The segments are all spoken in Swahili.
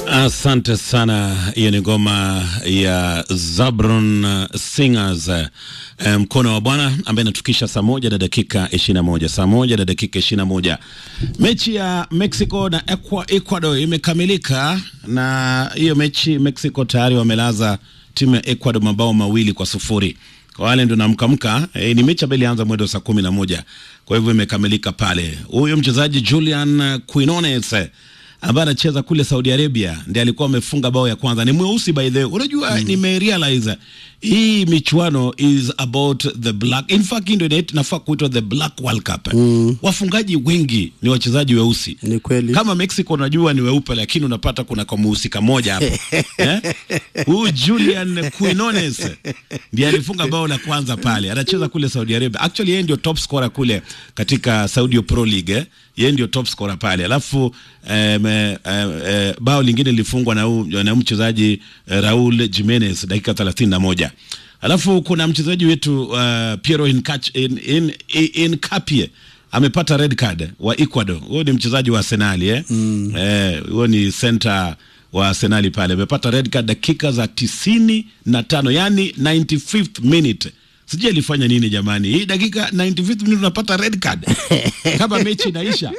Asante sana. Hiyo ni ngoma ya Zabron Singers, mkono wa Bwana, ambaye inatukisha saa moja na dakika ishirini na moja saa moja na dakika ishirini na moja Mechi ya Mexico na Ecuador imekamilika, na hiyo mechi Mexico tayari wamelaza timu ya Ecuador mabao mawili kwa sufuri. Kwa wale ndo namkamka e, ni mechi ambayo ilianza mwendo saa kumi na moja kwa hivyo imekamilika pale. Huyo mchezaji Julian Quinones ambaye anacheza kule Saudi Arabia ndiye alikuwa amefunga bao ya kwanza. Ni mweusi by the way. Unajua mm. nimerealize hii michuano is about the black. In fact ndio inafaa kuitwa the black world cup. Mm. Wafungaji wengi ni wachezaji weusi. Ni kweli. Kama Mexico unajua ni weupe, lakini unapata kuna kwa muhusika moja hapo. eh? Huyu Julian Quinones ndiye alifunga bao la kwanza pale. Anacheza kule Saudi Arabia. Actually yeye ndio top scorer kule katika Saudi Pro League. Eh? Yeye ndio top scorer pale. Alafu eh, eh, eh, bao lingine lilifungwa na na mchezaji eh, Raul Jimenez dakika 31. Alafu kuna mchezaji wetu uh, Piero Incach, in, in, in, Incapie amepata red card wa Ecuador. Huyo ni mchezaji wa Arsenal eh? Mm. Eh, huyo ni center wa Arsenal pale. Amepata red card dakika za tisini na tano, yani 95th minute. Sijui alifanya nini jamani. Hii dakika 95th minute unapata red card. Kama mechi inaisha.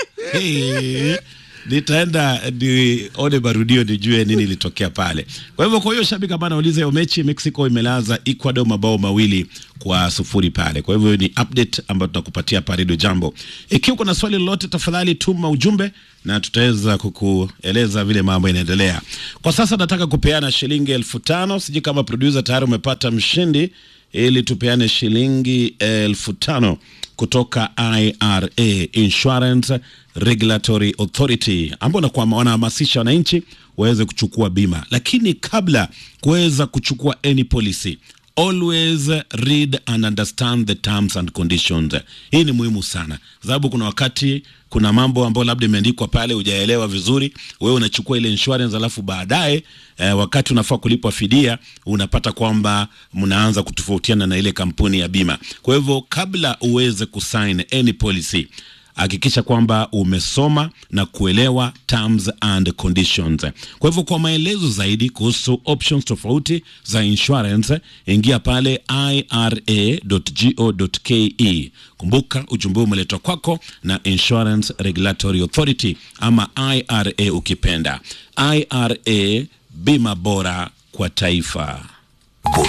Hey, nitaenda nione marudio nijue nini ilitokea pale. Kwa hivyo, kwa hiyo shabiki ambaye anauliza hiyo mechi, Mexico imelaza Ecuador mabao mawili kwa sufuri pale. Kwa hivyo ni update ambayo tutakupatia pa Radio Jambo. Ikiwa kuna swali lolote, tafadhali tuma ujumbe na tutaweza kukueleza vile mambo inaendelea. Kwa sasa nataka kupeana shilingi elfu tano. Sijui kama producer tayari umepata mshindi, ili tupeane shilingi elfu tano kutoka IRA Insurance Regulatory Authority ambao wanahamasisha wananchi waweze kuchukua bima, lakini kabla kuweza kuchukua any policy always read and understand the terms and conditions. Hii ni muhimu sana, sababu kuna wakati kuna mambo ambayo labda imeandikwa pale hujaelewa vizuri, wewe unachukua ile insurance, alafu baadaye eh, wakati unafaa kulipwa fidia unapata kwamba mnaanza kutofautiana na ile kampuni ya bima. Kwa hivyo kabla uweze kusign any policy hakikisha kwamba umesoma na kuelewa terms and conditions. Kwa hivyo kwa maelezo zaidi kuhusu options tofauti za insurance, ingia pale ira.go.ke. Kumbuka ujumbe umeletwa kwako na Insurance Regulatory Authority ama IRA ukipenda. IRA, bima bora kwa taifa.